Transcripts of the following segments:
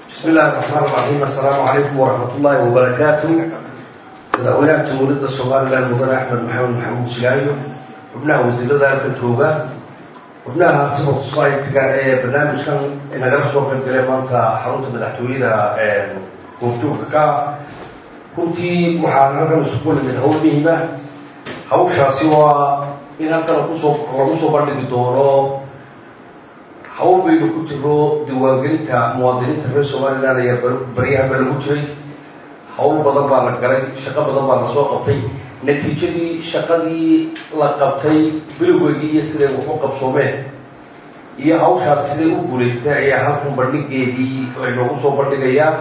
بسم الله الرحمن الرحيم السلام عليكم ورحمة الله وبركاته madaxweynaha jamhuuriyadda somalilan mudane axmed maxamed maxamuud silaayo xubnaha wasiirada halka jooga xubnaha civil society-ga ee barnaamijkan nagala soo qaybgalay maanta xarunta madaxtooyada goobjoogka ka runtii waxaa halkan isugu nimid hawl muhiima hawshaasi waa in halkan kusoo lagu soo bandhigi doono hawl baynu ku jiro diiwaangelinta muwaadiniinta reer somalilan ayaa baryahanba lagu jiray hawl badan baa la galay shaqo badan baa lasoo qabtay natiijadii shaqadii la qabtay bilowgeedii iyo siday wax u qabsoomeen iyo hawshaas siday u guulaystay ayaa halkan bandhigeedii aynoogu soo bandhigayaa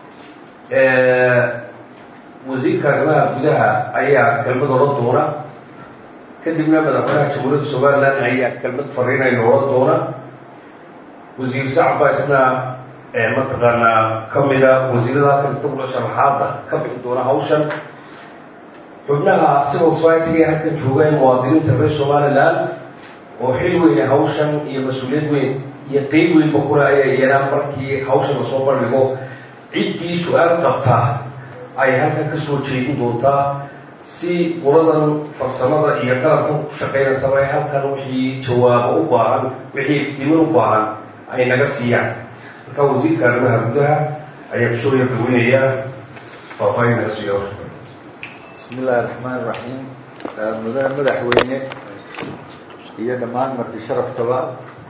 wasiirka arrimaha gudaha ayaa kelmad odhan doona kadibna madaxweynaha jamhuuriyadda somalilan ayaa kelmad fariinayna odhan doona wasiir sacba isna mataqaanaa kamida wasiirada halkan istagula sharaxaada ka bixi doona hawshan xubnaha civil society-ga ee halkan jooga ee muwaadiniinta reer somalilan oo xil weyne hawshan iyo mas-uuliyad weyn iyo qeyb weynba kule ayaa yeelaan markii hawshan lasoo bandhigo ciddii su-aal qabtaa ay halkan kasoo jeedin doontaa si qoladan farsamada iyo qalabkan ku shaqeynaysaba ay halkan wixii jawaabo u baahan wixii iftiimin u baahan ay naga siiyaan marka wasiirka arrimaha gudaha ayaa kusoo yabaweynayaa faahfaahin naga siiya bismi illaahi raxmaan iraxiim mudane madaxweyne iyo dhammaan marti sharaftaba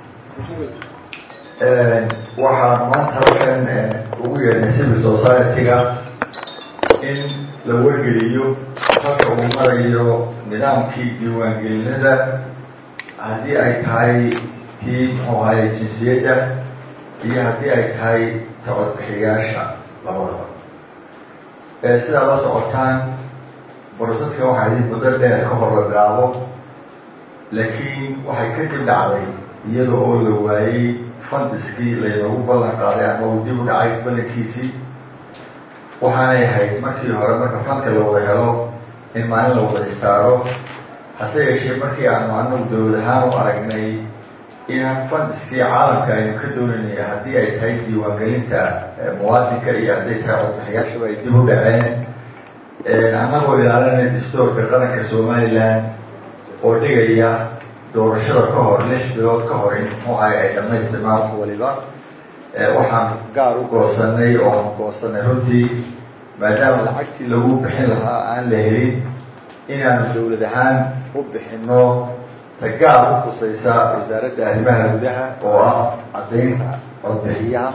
waxaan maanta halkan ugu yeedhnay civil society-ga in la wargeliyo halka uu marayo nidaamkii diiwaangelinada haddii ay tahay tii muxuu ahaye jinsiyadda iyo haddii ay tahay tacodbixiyaasha labadaba sidaa la socotaan broseska waxaa idin muddo dheer ka hor la bilaabo laakiin waxay kadib dhacday iyada oo la waayey fandiskii laynoogu ballan qaaday ama uu dib u dhacay ballankiisii waxaanay ahayd markii hore marka fanka la wada helo in maalin la wada istaaro hase yeeshee markii aanu anagu dawlad ahaan u aragnay inaan fandiskii caalamka aynu ka doonaynay haddii ay tahay diiwaangelinta muwaadinka iyo hadday tahay codbixiyaashaba ay dib u dhaceen annagoo ilaalinay dastoorka qaranka somalilan oo dhigaya doorashada ka hor lix bilood ka hor in muxuu ahay ay dhamaystirmaan wax waliba waxaan gaar u goosanay oo aan goosanay runtii maadaama lacagtii lagu bixin lahaa aan la helin inaanu dawlad ahaan u bixino ta gaar u khusaysa wasaaradda arrimaha gudaha oo ah caddaynta codbixiyaha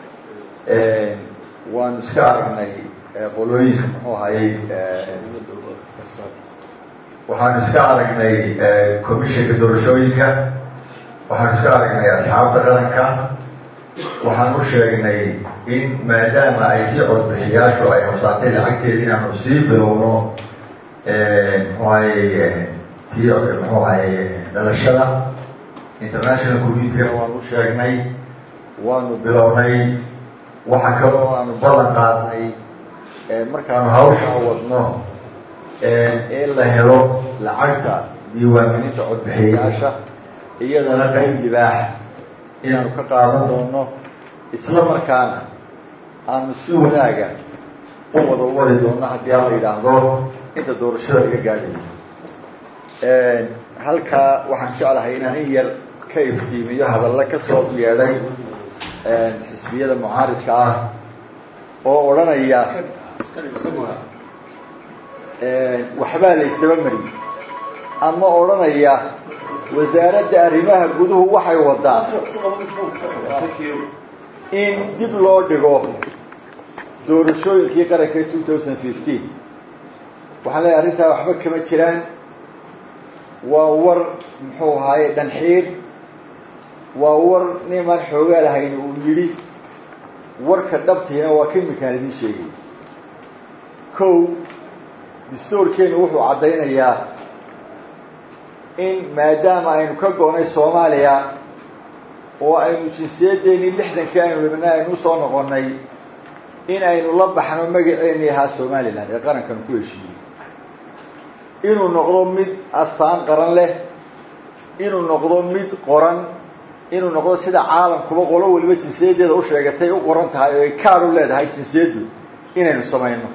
waanu iska aragnay qolooyinka muxuu ahayey waxaanu iska aragnay commissionka doorashooyinka waxaanu iska aragnay asxaabta qaranka waxaan u sheegnay in maadaama ay tii codbixiyaashu ay hobsaatay lacagteeda inaanu sii bilowno muxuu ahayey tii muxuu ahayey dhalashada international community-ga waanu u sheegnay waanu bilownay waxa kaloo aanu ballan qaadnay markaanu hawshaa wadno in la helo lacagta diiwaangelinta codbixiyayaasha iyadana qayb libaax inaanu ka qaadan doono isla markaana aanu si wanaaga u wada wari doono haddii aan la yidhaahdo inta doorashada laga gaadhayo halkaa waxaan jeclahay inaan in yar ka iftiimiyo hadalla ka soo yeedhay xisbiyada mucaaridka ah oo odhanaya waxbaa la isdaba mariyey ama odhanaya wasaaradda arrimaha guduhu waxay wadaan in dib loo dhigo doorashooyinkii qaranka two thousand fifteen waxaan leeyahay arrintaa waxba kama jiraan waa war muxuu ahaaye dhanxiir waa war nimaan xoogaa lahayn uu yidhi warka dhabtiina waa kimikaan idiin sheegay ko dastoorkeenu wuxuu caddaynayaa in maadaama aynu ka go'nay soomaaliya oo aynu jinsiyadeennii lixdankii aynu dhibnay aynu usoo noqonnay in aynu la baxno magaceennii ahaa somalilan ee qarankanu ku heshiiyey inuu noqdo mid astaan qaran leh inuu noqdo mid qoran inuu noqdo sida caalamkuba qolo waliba jinsiyadeeda u sheegatay u qoran tahay oo ay kaad u leedahay jinsiyaddu inaynu samayno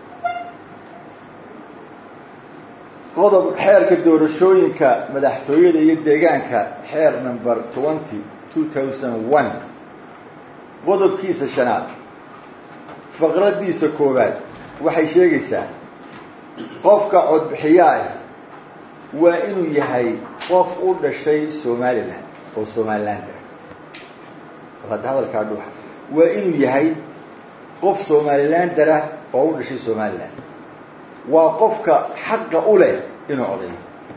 qodob xeerka doorashooyinka madaxtooyada iyo deegaanka xeer number twenty two thousand one qodobkiisa shanaad faqradiisa koowaad waxay sheegaysaa qofka codbixiyaah waa inuu yahay qof u dhashay somalilan oo somalilander hadda hadalkaa dhuuxa waa inuu yahay qof somalilander ah oo u dhashay somalilan waa qofka xaqa u leh inuu codayo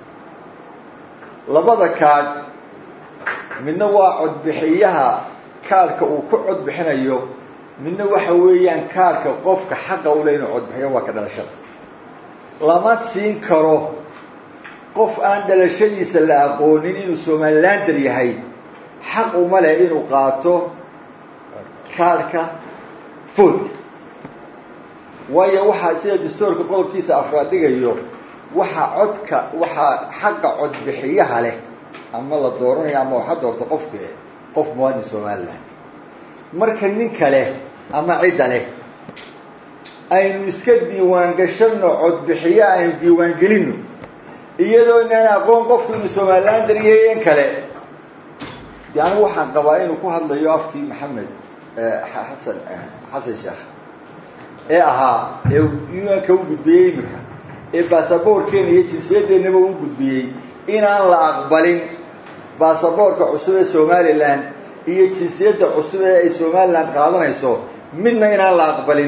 labada kaadh midna waa codbixiyaha kaadhka uu ku codbixinayo midna waxa weeyaan kaadhka qofka xaqa u leh inuu codbixiyo waa ka dhalashada lama siin karo qof aan dhalashadiisa la aqoonin inuu somalilander yahay xaq uma leh inuu qaato kaadhka foodka waayo waxaa sida dastoorka qodobkiisa afraad dhigayo waxaa codka waxaa xaqa codbixiyaha leh ama la dooranayo ama waxa doorto qofka qof muwaadin somaliland marka ninka leh ama cidda leh aynu iska diiwaan gashano codbixiye aynu diiwaan gelino iyadoo inaan aqoon qofku inuu somalilander yahay in kale yani waxaan qabaa inuu ku hadlayo afkii maxamed xasan xasan sheekh ee ahaa ee un-ka u gudbiyey iminka ee baasaboorkeena iyo jinsiyadeennaba u gudbiyey inaan la aqbalin baasaboorka cusub ee somalilan iyo jinsiyadda cusub ee ay somalilan qaadanayso midna inaan la aqbalin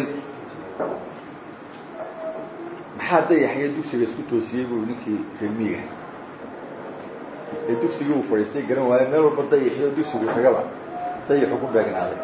maxaa dayaxyo dugsiga isku toosiyey buu ninkii reemiga ee dugsigii uu fadhiistay garan waayo meel walba dayaxyo dugsigu tagaba dayaxu ku beegnaaday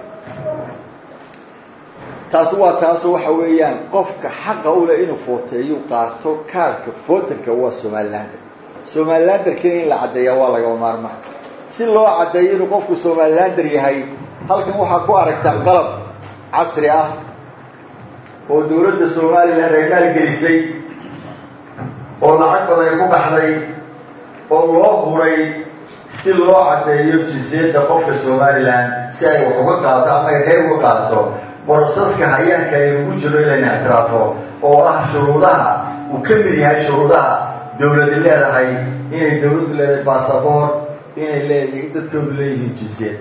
taasi waa taaso waxa weeyaan qofka xaqa ule inuu footeeyu qaato kaarka footanka waa somalilander somalilanderkina in la caddeeyaa waa lagaba maarmaa si loo caddeeyo inuu qofku somalilander yahay halkan waxaa ku aragtaa qalab casri ah oo dawladda somaliland ay maalgelisay oo lacag badan ku baxday oo loo huray si loo caddeeyo jinsiyadda qofka somaliland si ay wax uga qaato ama ay reer uga qaato borosaska hayaanka ay ugu jiro inayna ixtiraafo oo ah shuruudaha uu ka mid yahay shuruudaha dawladi leedahay inay dawladdu leedahay basaboor inay leedahay dadkoodu leeyihiin jinsiyad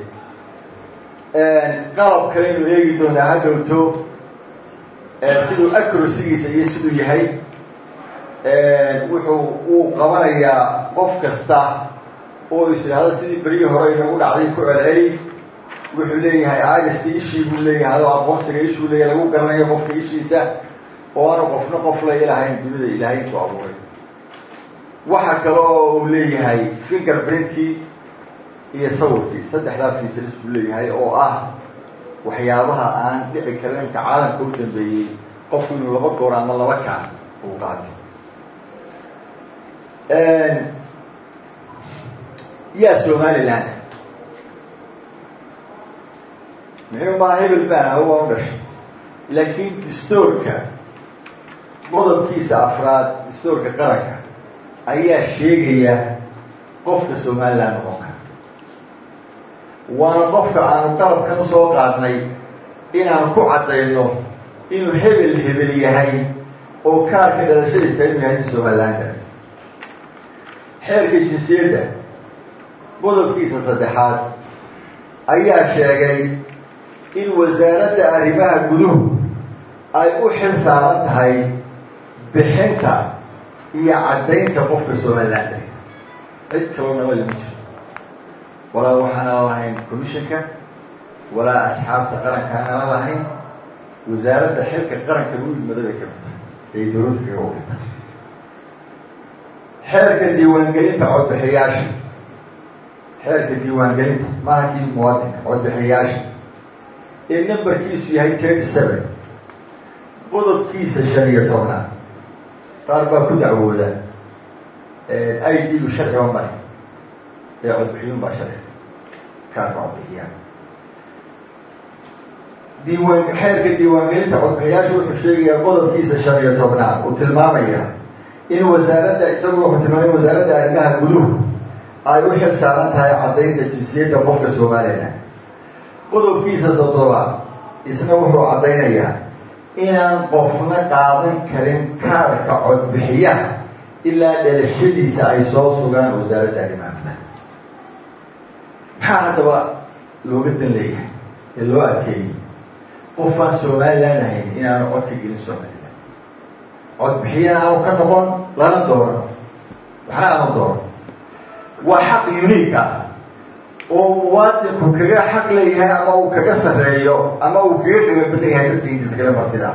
qalab kale inuu eegi doonaa ha dhowto siduu acrocygiisa iyo siduu yahay wuxuu uu qabanayaa qof kasta oo is idhaahdo sidii beryihii hore inagu dhacday ku celceli wuxuu leeyahay ariska ishii buu leeyahay adoo aqoonsiga ishuu leeyahay lagu garanayo qofka ishiisa oo aanu qofna qof la ilahayn dunida ilaahay ku abuuray waxa kale oo uu leeyahay finger printkii iyo sawirkii saddexdaa features buu leeyahay oo ah waxyaabaha aan dhici karin imka caalamka u dambeeyey qofku inuu laba goor ama laba kaan uu qaato yaa somaliland muxuu maa hebel baan ah waa u dhashay laakiin dastoorka qodobkiisa afraad dastoorka qaranka ayaa sheegaya qofka somaliland noqon kara waana qofka aanu qalabkan usoo qaadnay inaanu ku caddayno inuu hebel hebel yahay oo kaarka dhalashadiista inuu yahay in somalilander xeerka jinsiyadda qodobkiisa saddexaad ayaa sheegay in wasaaradda arrimaha guduhu ay u xil saaran tahay bixinta iyo caddaynta qofka somalilander cid kaloo nabada ma jiro walaa waxaana lahayn commissionka walaa asxaabta qaranka aanala lahayn wasaaradda xilka qaranka muhimada bay ka mid tahay ay dawladda kaga wafita xeerka diiwaangelinta codbixiyaasha xeerka diiwaangelinta maaha kii muwaadinka codbixiyaasha ee numberkiisu yahay thirty seven qodobkiisa shan iyo tobnaad qaar baa ku dacwooda i d gu sharciba mari ee codbixiyun baa sharci kaarka codbixiyaan diiwaan xeerka diiwaangelinta codbixiyaasha wuxuu sheegayaa qodobkiisa shan iyo tobnaad uu tilmaamaya in wasaaradda isagu wuxuu tilmaamay wasaaradda arrimaha guduhu ay u xil saaran tahay caddaynta jinsiyadda qofka somalilan qodobkiisa toddobaad isna wuxuu caddaynayaa inaan qofna qaadan karin kaarka codbixiyaha ilaa dhalashadiisa ay soo sugaan wasaaradda arrimaha gudaha maxaa haddaba looga dan leeyahay ee loo adkeeyey qofaan somalilan ahayn inaanu cod ka gelin somalilan codbixiyana aanu ka noqon lana dooran waxna aanu dooran waa xaq unique ah oo muwaadinku kaga xaq leeyahay ama uu kaga sarreeyo ama uu kaga qiimo badan yahay dadka intiisa kale martida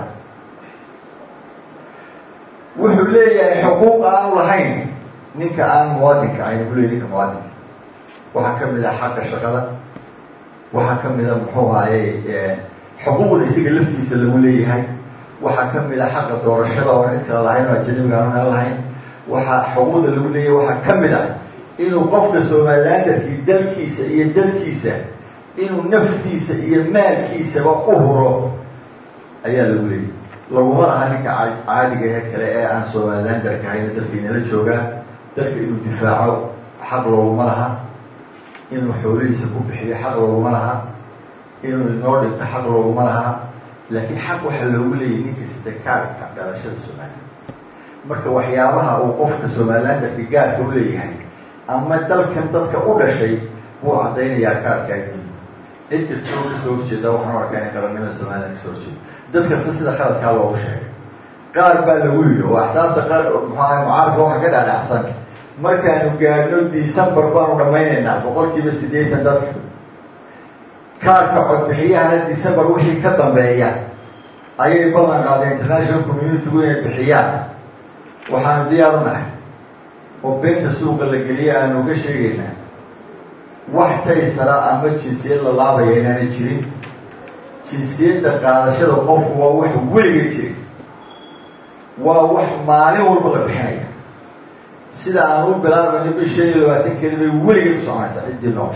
wuxuu leeyahay xuquuq aanu lahayn ninka aan muwaadinka ahayn buu leeyahy ninka muwaadinka waxaa kamid ah xaqa shaqada waxaa kamid a muxuu ahaye xuquuqda isaga laftiisa lagu leeyahay waxaa kamid a xaqa doorashada oo cid kale lahayn oo ajanabiga aanu nala lahayn waxaa xuquuqda lagu leeyahay waxaa kamid ah inuu qofka somalilandarkii dalkiisa iyo dadkiisa inuu naftiisa iyo maalkiisaba u huro ayaa lagu leeyahy laguma laha ninka caadiga ee kale ee aan somalilandarka ahayn dalkiinala joogaa dalka inuu difaaco xaq looguma laha inuu xoolihiisa ku bixiyo xaq looguma laha inuu inoo dhinto xaq looguma laha laakiin xaq waxaa loogu leeyahy ninka sida kaarka dhalashada somalilan marka waxyaabaha uu qofka somalilandarka gaarka u leeyahay ama dalkan dadka u dhashay buu caddaynayaa kaarkaadii cid kasta oo kasoo horjeeda waxaan u arkaa inay qarannimada somalilan kasoo horjeedo dad kasta sida khaladkaa loogu sheegay qaar baa lagu yidhi oo axsaabta qaar muxuaha mucaarka waxa ka dhaadhacsan markaanu gaadhno december baanu dhamaynaynaa boqol kiiba siddeetan dadka kaarka codbixiyahana december wixii ka dambeeya ayay ballan qaadeen international communitygu inay bixiyaan waxaanu diyaar u nahay oo beenta suuqa la geliya aanu uga sheegaynaa wax taysara ama jinsiyad la laabaya inaanay jirin jinsiyadda qaadashada qofku waa wax weliga jiray waa wax maalin walba la bixinaya sida aan u bilaabayno bi shan iyo labaatan keli bay weligeed u soconaysaa ciddii noo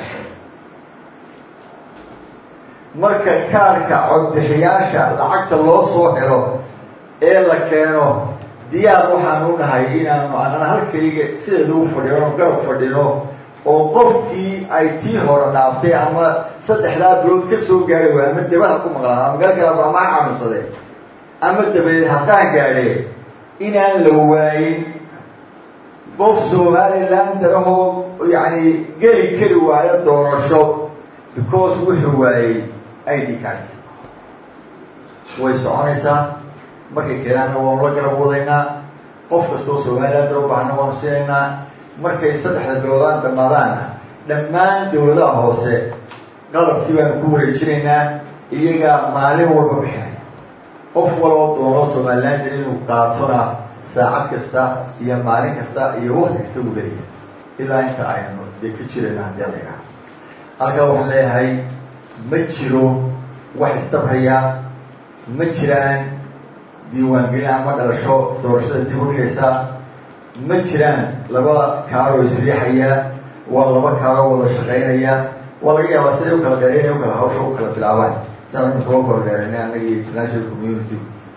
marka kaarka codbixiyaasha lacagta loo soo helo ee la keeno diyaar waxaanu nahay inaanu anana halkayga sideeda u fadhino garab fadhino oo qofkii ay tii hore dhaaftay ama saddexdaa bilood ka soo gaadhay waa ama dabada ku maqlaan ama meel kale ama ha xanuunsadee ama dabadeed haddaan gaadhee inaan la waayin qof somaliland darahoo yacni geli kari waayo doorasho because wuxuu waayey i d card way soconaysaa markay keenaanna waanu la garab wadaynaa qof kastoo somaliland daro baahna waanu siinaynaa markay saddexda biloodaan dhammaadaana dhammaan dawladaha hoose qalabkii baanu ku wareejinaynaa iyagaa maalin walba bixinaya qof waloo doono somaliland inuu qaatona saacad kasta iyo maalin kasta iyo wakti kasta uu leeyahay ilaa inta aynu dee ka jirayna haddii alaga halkaa waxaan leeyahay ma jiro wax isdabraya ma jiraan diiwaangelin ama dhalasho doorashada dib u dhigaysa ma jiraan laba kaaroo isriixaya waa laba kaaroo wada shaqaynaya waa laga yaabaa siday u kala dheeraynay u kala hawsha u kala bilaabaan siaan imika u kala dheeraynay annaga international community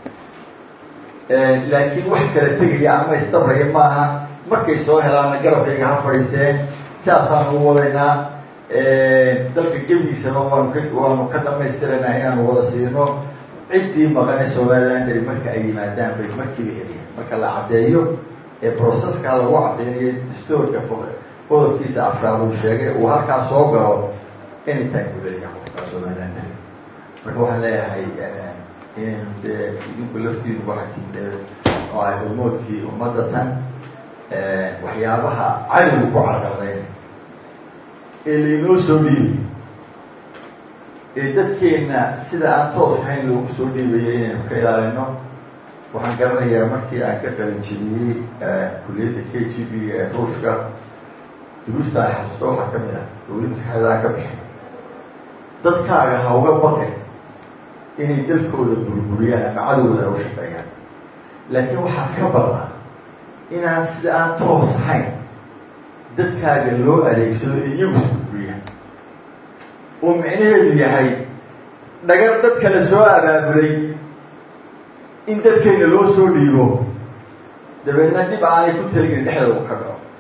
laakiin wax kala tegaya ama isdabraya maaha markay soo helaana garabkayga ha fadhiisteen sidaasaanu u wadaynaa dalka gebigiisana waanu ka waanu ka dhamaystiraynaa inaanu wada siino ciddii maqane somalilandari marka ay yimaadaan bay markiiba heliyaan marka la caddeeyo ee proceskaa lagu caddeynayo dastoorka qodobkiisa afraad uu sheegay uu halkaa soo galo anytime buu leeyahay qofkaa somalilandari marka waxaan leeyahay in dee idinku laftiinu waxatiin dee oo ay hormoodkii ummadda tan waxyaabaha cadowga ku carqaldayn ee lainoo soo dhiibi ee dadkeenna sida aan toos ahayn loogu soo dhiibayo inaynu ka ilaalino waxaan garanayaa markii aan ka qalinjibiyey kuliyadda k g b ee ruushka duruusta ay xasuusto waxaa ka mid ah weli maskaxdeeda aan ka bixin dadkaaga ha uga baqin inay dalkooda burburiyaan ama cadowda ay u shaqeeyaan laakiin waxaa ka baqa inaan sida aan toos ahayn dadkaaga loo adeegsado iyagu isburburiyaan oo micnaheedu yahay dhagar dad kale soo abaabulay in dadkeenna loo soo dhiibo dabeedna dhib aanay ku talgelin dhexdooda u ka dhaco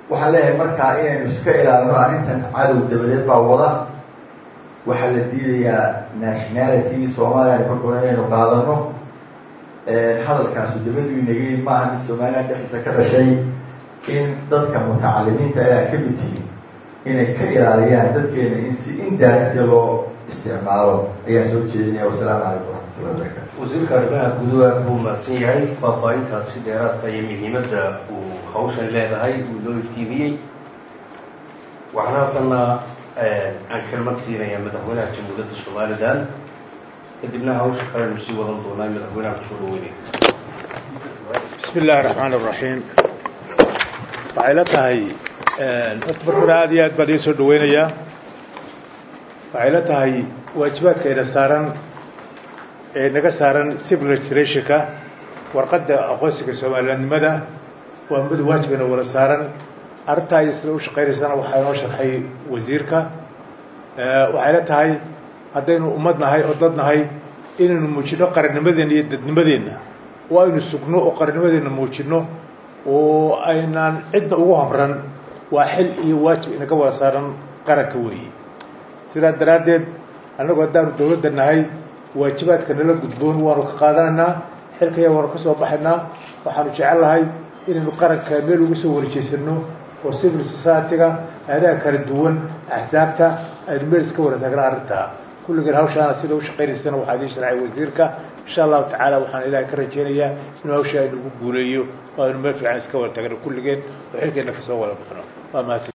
waxaan leeyahay markaa inaynu iska ilaalino arrintan cadow dabadeed baa wada waxaa la diidayaa nationality soomaaliya aynu ka goon inaynu qaadano hadalkaasu dabadu inagay maaha mid somaliland dhexdiisa ka dhashay in dadka mutacalimiinta ayaa ka mid tihin inay ka ilaaliyaan dadkeena in si indaaragtiya loo isticmaalo ayaan soo jeedinaya wasalaamu calaykum waraxmatullahi wabarakatu wasiirka arrimaha guduha buu mahadsan yahay faahfaahintaasi dheeraadka iyo muhiimadda uu hawshan leedahay uu loo iftiimiyey waxaan halkana aan kelmad siinayaa madaxweynaha jamhuuriyadda somalilan kadibna hawsha kalenu sii wadan doonaa madaxweynaha kusoo dhaweynaya bismi illaahi raxmaan iraxiim waxay la tahay horta marka hore aada iyo aad baan idiin soo dhaweynayaa waxay la tahay waajibaadka ina saaran ee naga saaran civil registrationka warqadda aqoonsiga somalilandnimada waa mid waajibana wada saaran arrintaa iyo sida u shaqaynaysana waxaa inoo sharxay wasiirka waxay la tahay haddaynu ummad nahay oo dad nahay inaynu muujino qarannimadeenna iyo dadnimadeenna oo aynu sugno oo qarannimadeenna muujino oo aynaan cidna ugu hamran waa xil iyo waajib inaga wada saaran qaranka weeye sidaa daraaddeed annagu haddaanu dawladda nahay waajibaadka nala gudboon waanu ka qaadanaynaa xilkaya waanu ka soo baxaynaa waxaanu jecel lahay inaynu qaranka meel ugu soo warjeysano oo civil society-ga aadaha kala duwan axsaabta aynu meel iska wada taagna arrintaa kulligeen hawshaana sida u shaqaynaysana waxaa idiin sharcay wasiirka insha allahu tacaala waxaan ilaahay ka rajeynayaa inuu hawsha aynugu guuleeyo oo aynu meel fiican iska wada taagno kulligeen oo xilkeenna kasoo wada baxno waa mahadsan